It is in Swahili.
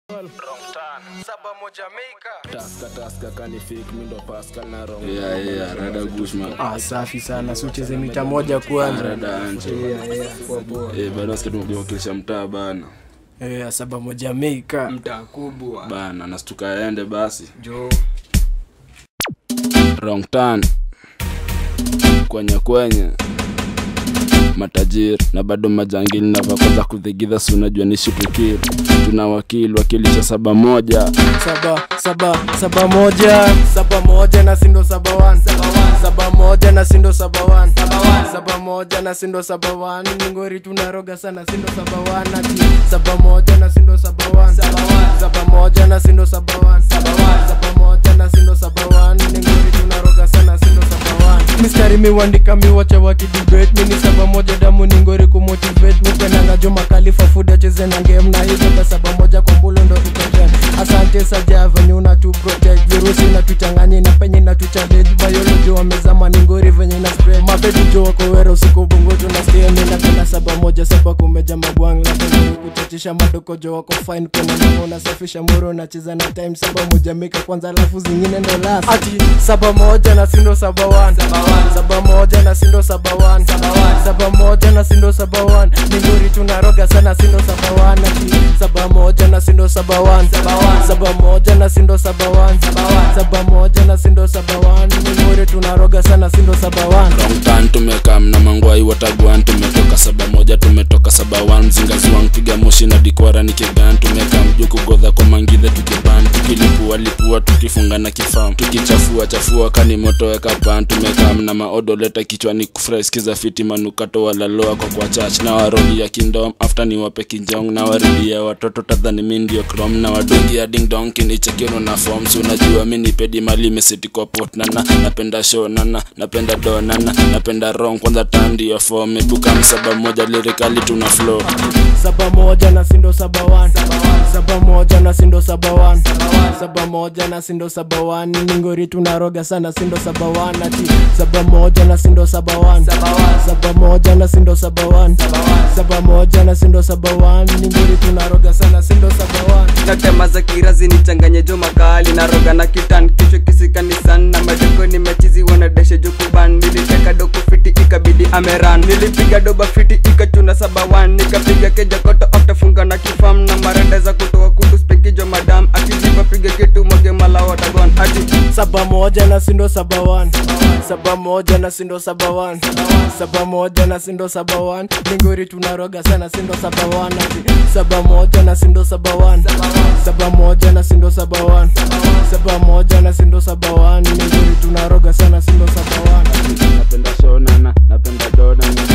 Saba moja Jamaica. taska taska kani fake mi ndo pascal na rong yeah, yeah, rada gushman Ah, safi sana si ucheze mita moja kwanza rada anje Yeah, yeah, poa, poa. Eh, bana sikia tumekiwakilisha mtaa bana Eh, saba moja Jamaica. Mtaa kubwa. bana nastuka aende basi Jo. wrong turn kwenye kwenye matajiri na bado majangili na vakoza kudhigidha si unajua ni shitukili tuna wakili wakilisha saba moja saba saba saba moja saba moja na sindo saba wan saba moja na sindo saba wan saba moja na sindo saba wan ngori tunaroga sana sindo saba wan ati saba moja na sindo saba wan saba moja na sindo saba wan saba moja na sindo saba wan ngori tunaroga sana sindo saba wan mistari miwandika miwacha wakidibate mini saba moja damu ni ngori kumotivate mipendanga jo makalifa food acheze na game na hizo kwa saba moja kwa mbulu ndo tukoten asante saja venye una tu protect virusi na tuchanganye na penye na tuchallenge biology wamezama ni ngori venye na spread mapetu jo wako wera usiku bungutu na stay mimi na kuna saba moja saba kumeja magwang la venye kuchachisha madoko jo wako fine kuna namo unasafisha moro unacheza na time saba moja mika kwanza alafu zingine ndo last ati saba moja na sindo saba one saba moja na sindo saba one saba moja na sindo saba one ni ngori tunaroga sana sindo saba one ati saba moja na sindo saba one saba moja na sindo saba one saba moja na sindo saba one ni ngori tunaroga sana sindo saba one wrong turn tumekaa mna mangwai watagwan tumetoka saba moja tumetoka saba wan mzingaziwang piga moshi na dikwara nikigan tumekaa mju kugodha kwa mangidhe tukiban tukilipua lipua tukifunga na kifam tukichafua chafua kani moto weka pan tumekaa mna maodoleta kichwani kufrai skiza fiti manukato walaloa kwa kwa chach na waroli ya kindom after ni wape kinjong na waridia watoto tadhani mi ndio krom na wadungi ya ding dong kinichekino na forms unajua mi nipedi mali mesiti kwa pot nana napenda show nana napenda do nana napenda rong kwanza tandi ya form ebuka msaba moja lirikali tuna flow saba moja na sindo saba one saba moja na sindo saba one saba moja na sindo saba one ni ngori tunaroga sana sindo saba one ati saba moja na sindo saba one saba moja na sindo saba one saba moja na sindo saba one ni ngori tunaroga sana sindo saba one natema za kirazi nichanganye jo makali na roga na kitan kichwa kisikanisan na madoko nimechizi wanadeshe jukuban niliteka doko fiti ikabidi ameran nilipiga doba fiti ikachuna sabawan nikapiga keja koto aftafunga na kifam na marenda za kutoa kutu spekijo madam akijipa piga kitu mwage mala watagon ati saba moja na sindo saba one saba moja na sindo saba one saba moja na sindo saba one ningori tunaroga sana sindo saba one ati saba moja na sindo saba one saba moja na sindo saba one saba moja na sindo saba one ningori tunaroga sana sindo saba one napenda show nana napenda do nana